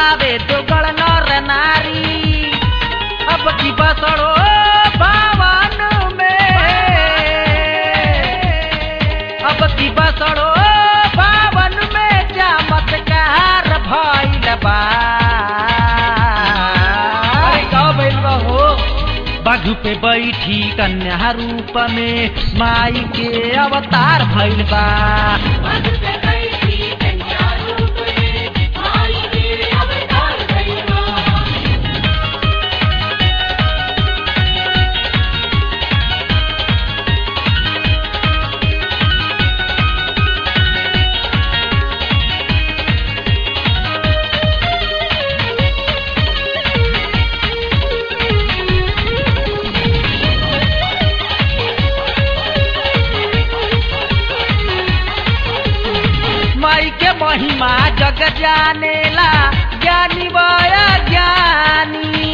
बावे दोगल नर नारी अब की बसड़ो भवन में अब की बसड़ो भवन में चमत्कार भइल बा अरे का भइल बा हो बाघ पे बैठी कन्या रूप में माई के अवतार भइल बा माई के महिमा जग जानेला ज्ञानी बया ज्ञानी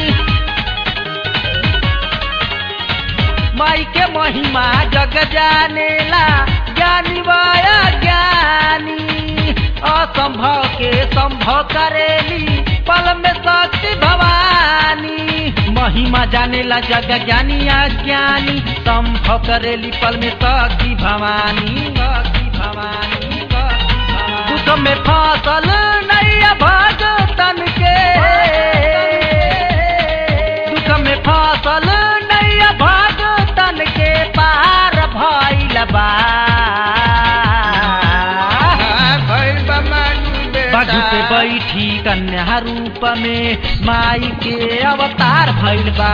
माई के महिमा जग जानेला ज्ञानी बया ज्ञानी असंभव के संभव करेली पल में शक्ति भवानी महिमा जानेला जग ज्ञानी अज्ञानी संभव करेली पल में शक्ति भवानी शक्ति भवानी शक्ति भवानी। दुख में फसल नैया भगतन के दुख में फसल नैया भगतन के पार भइल बा भइल बा मानु बेटा बाजू पे बैठी कन्या रूप में माई के अवतार भइल बा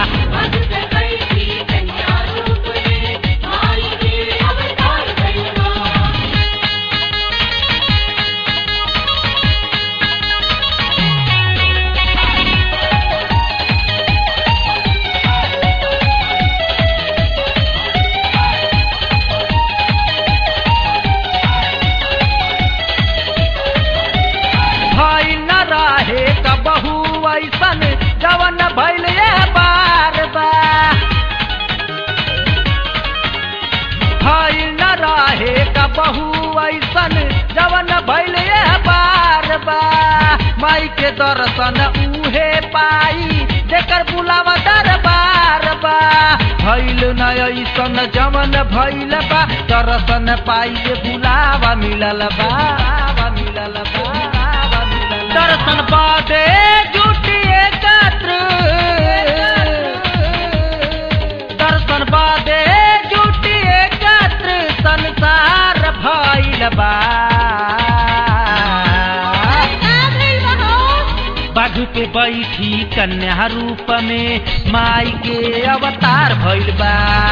भइल न रहे कबहू ऐसन जवन भइल ये बार बा भइल न रहे कबहू ऐसन जवन भइल ये बार बा माई के दर्शन उहे पाई जेकर बुलावा दरबार बा भइल न ऐसन जवन भइल बा दर्शन पाई जे बुलावा मिलल बा बुलावा मिलल बा बुलावा मिलल बा। दर्शन बादे जुटी एकत्र दर्शन बादे जुटी एकत्र संसार भइल बा बाजू पे बैठी कन्या रूप में माई के अवतार भइल बा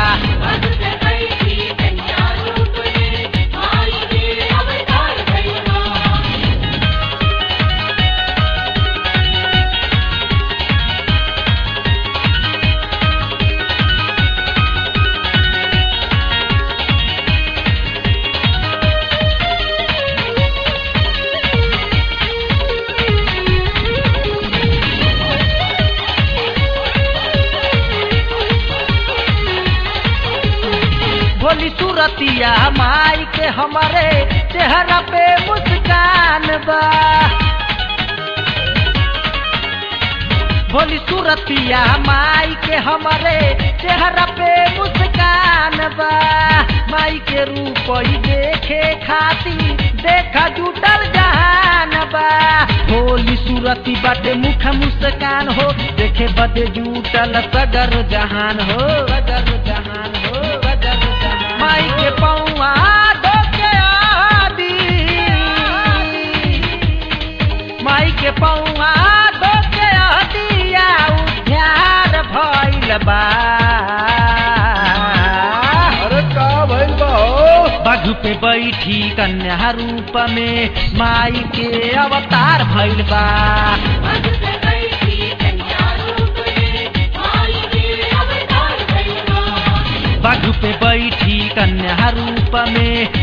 भोली सूरतिया माई के हमारे चेहरा पे मुस्कान बा भोली सूरतिया माई के हमारे चेहरा पे मुस्कान बा माई के रूप ही देखे खाती देखा जुटल जहान बा भोली सूरती बाटे मुख मुस्कान हो देखे बदे जुटल सगर जहान हो सगर जहान हो सगर जहान माई के पौआ धोके आदी माई के पौआ धोके आदिया उद्यार भइल बा अरे का भइल बा हो बाघ पे बैठी कन्या रूप में माई के अवतार भइल बा बाघ पे बैठी कन्या रूप में